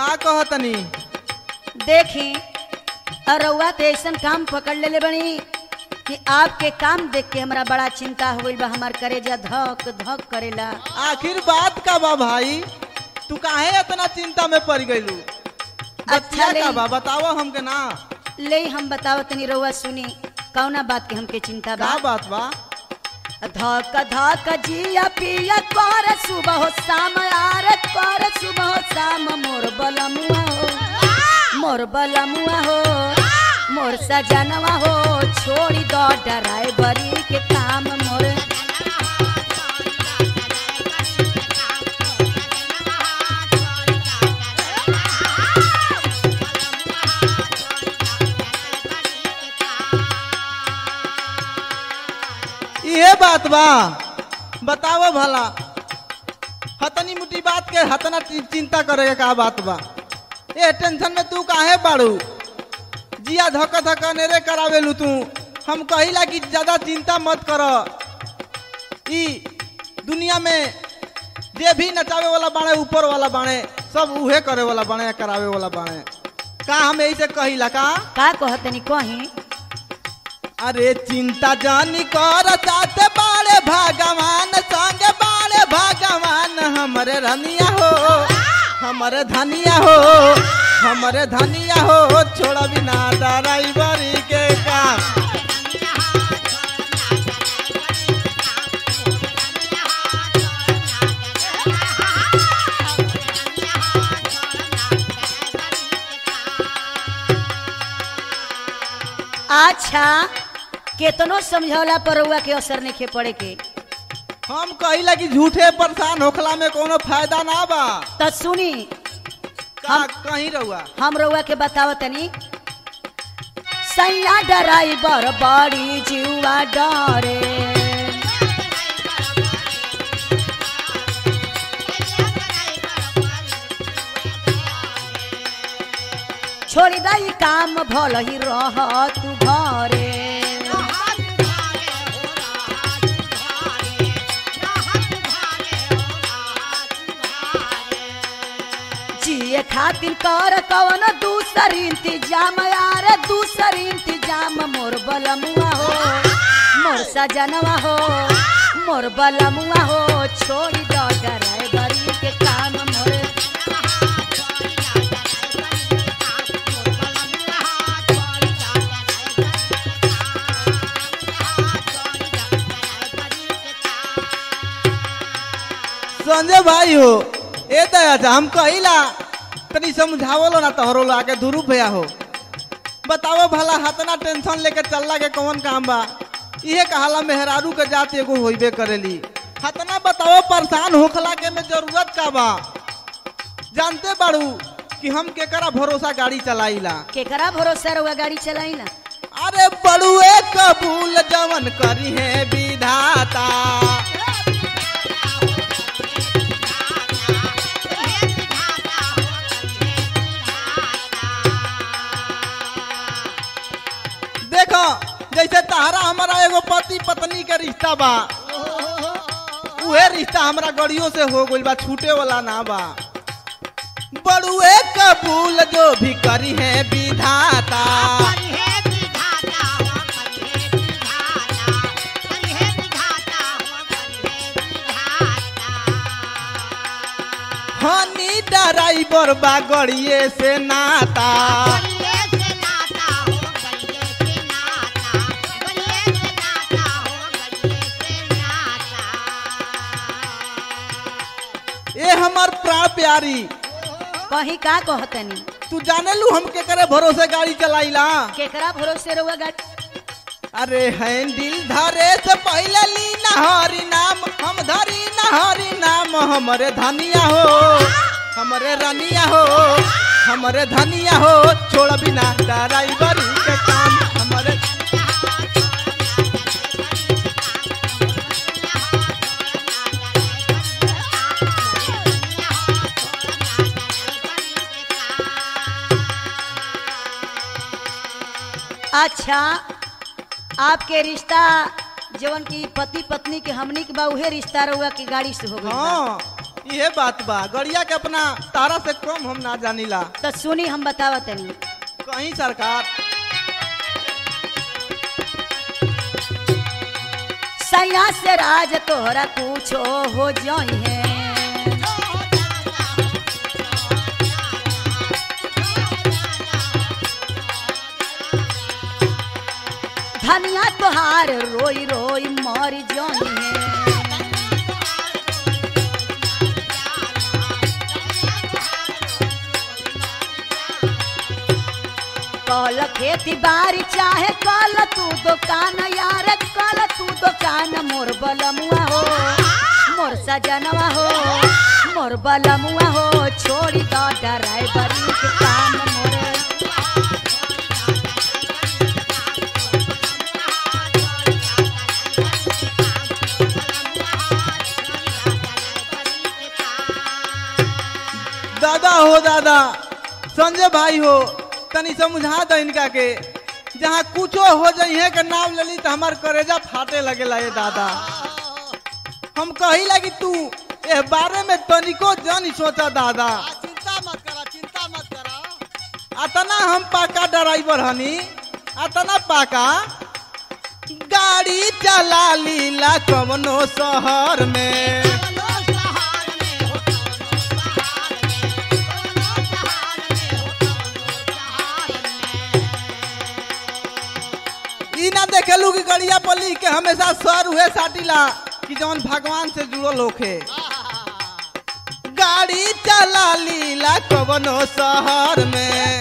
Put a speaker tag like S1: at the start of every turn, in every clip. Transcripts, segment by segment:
S1: का कहतनी
S2: देखी अरउआ तो ऐसा काम पकड़ लेले बनी कि आपके काम देख के हमरा बड़ा चिंता हो गइल बा हमार करेजा धक धक करेला
S1: आखिर बात का बा भाई तू काहे इतना चिंता में पड़ गईलू बतिया
S2: ले।
S1: का बा बताओ हमके ना
S2: ले हम बताओ तनी रउआ सुनी कौना बात के हमके चिंता बा
S1: का बात बा
S2: धक धक जिया पिया कर सुबह हो शाम यार कर सुबह हो शाम मोर बलमुआ हो मोर बलमुआ हो मोर सजनवा हो छोड़ी दो ड्राइवरी के काम मोर
S1: ये बात बा बताओ भला हतनी मुटी बात के हतना चि- चिंता करे के का बात बा ए टेंशन में तू काहे बाड़ू जिया धक धक नेरे करावेलू तू हम कहिला कि ज्यादा चिंता मत कर ई दुनिया में जे भी नचावे वाला बाणे ऊपर वाला बाणे सब उहे करे वाला बाणे करावे वाला बाणे का हम यही से कहिला का
S2: का कहतनी कहीं
S1: अरे चिंता जानी कर चाहते बाड़े भगवान संगे बाड़े भगवान हमरे रनिया हो हमरे धनिया हो हमरे धनिया हो छोड़ा बिना ड्राइवरी के काम
S2: अच्छा केतनो समझौला पर रउआ के असर नहीं पड़े के
S1: हम कहिला कि झूठे परेशान होखला में कोनो फायदा ना बा
S2: त सुनी
S1: का कहीं रहुआ
S2: हम रउआ के बताव तनी सैया ड्राइवर बड़ी जीवा डरे छोड़ी दई काम भल ही रह तू घरे जिए खातिर कर कवन दूसर इंतजाम यार दूसर इंतजाम मोर बलमुआ हो मोर सजनवा हो मोर बलमुआ हो छोड़ी दो ड्राइवरी के काम मोर
S1: संजय भाई हो ए दया हम कहिला तनी समझावलो ना तोहरो लाके दुरु भया हो बताओ भला हतना टेंशन लेके चलला के कौन काम बा इहे कहाला मेहरारू के जात एगो होइबे करेली हतना बताओ परेशान होखला के में जरूरत का बा जानते बाड़ू कि हम केकरा भरोसा गाड़ी चलाईला
S2: केकरा भरोसा रउआ गाड़ी चलाई ना
S1: अरे बड़ुए कबूल जवन करी है विधाता देखो जैसे तहरा हमारा एगो पति पत्नी के रिश्ता बा उहे रिश्ता हमरा गड़ियों से हो गइल बा छूटे वाला ना बा बड़ुए कबूल जो भी करी है विधाता हनी ड्राइवर बा गड़िए से नाता ए हमर प्राण प्यारी
S2: कहीं का कहतनी
S1: तू जाने लू हम के करे भरोसे गाड़ी चलाईला
S2: केकरा भरोसे रउआ गाड़ी
S1: अरे हैंडल धरे से पहले ली नहरी नाम हम धरी नहरी नाम हमरे धनिया हो हमरे रनिया हो हमरे धनिया हो छोड़ बिना ड्राइवरी के काम हमरे
S2: अच्छा आपके रिश्ता जवन की पति पत्नी के हमनी के बा उहे रिश्ता रउआ की गाड़ी से हो गइल बा।
S1: हाँ ये बात बा गड़िया के अपना तारा से कम हम ना जानिला
S2: तो सुनी हम बतावा तनी
S1: कहीं सरकार
S2: सैया से राज तोहरा कुछो हो जाई है धनिया तोहार रोई रोई मर जाई है कल खेती बाड़ी चाहे कल तू दुकान यार कल तू दुकान मोर बलमुआ हो मोर सजनवा हो मोर बलमुआ हो छोड़ी दो ड्राइवरी के काम मोरे
S1: दादा हो दादा संजय भाई हो तनी समझा दो इनका के जहाँ कुछो हो जाइए के नाम ले ली तो हमार करेजा फाटे लगेला ये दादा हम कही लगी तू ए बारे में तनिको जन सोचा दादा
S3: चिंता मत करा चिंता मत करा
S1: अतना हम पाका ड्राइवर हनी अतना पाका गाड़ी चला लीला कवनो शहर में ई ना देखेलू कि गड़िया पर लिख के हमेशा सर हुए साटिला कि जौन भगवान से जुड़ल होखे गाड़ी चला लीला कवनो शहर में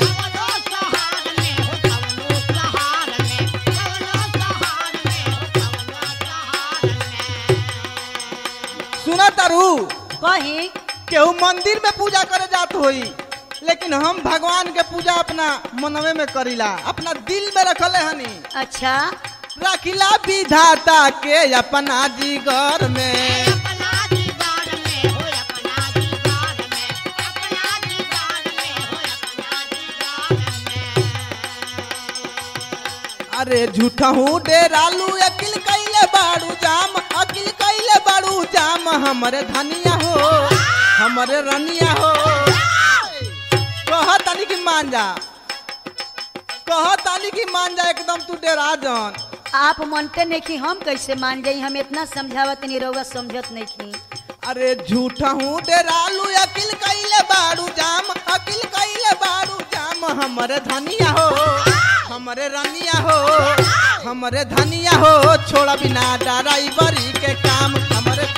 S1: सुना तारू
S2: कहीं
S1: केहू मंदिर में पूजा करे जात होई लेकिन हम भगवान के पूजा अपना मनवे में करीला अपना दिल में रखले हनी
S2: अच्छा
S1: रखिला विधाता के अपना जिगर में अरे झूठा हूँ डेरालू अकिल कैले बाड़ू जाम अकिल कैले बाड़ू जाम हमरे धनिया हो हमरे रनिया हो कह तानी की मान जा कह तानी की मान जा एकदम तू डेरा जन
S2: आप मानते नहीं कि हम कैसे मान जाई हम इतना समझावत नहीं रहुआ समझत नहीं की
S1: अरे झूठा हूँ डेरालू अकिल कैले बाड़ू जाम अकिल कैले बाड़ू जाम हमरे धनिया हो हमरे रनिया हो हमरे धनिया हो छोड़ा बिना ड्राइवरी के काम हमरे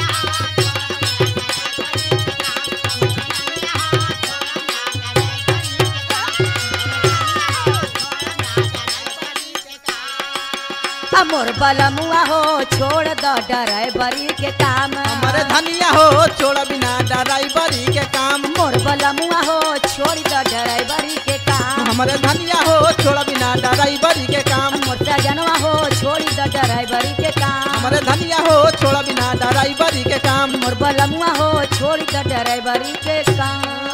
S2: आ मोर बलमुआ हो छोड़ दो ड्राइवरी के काम
S1: हमरे धनिया हो छोड़ा बिना ड्राइवरी के काम
S2: मोर बलमुआ हो छोड़ दो ड्राइवरी के काम
S1: हमरे धनिया हो छोड़ा बिना ड्राइवरी के काम
S2: मोर सजनवा हो छोड़ दो ड्राइवरी के काम
S1: हमरे धनिया हो छोड़ा बिना ड्राइवरी के काम
S2: मोर बलमुआ हो छोड़ दो ड्राइवरी के काम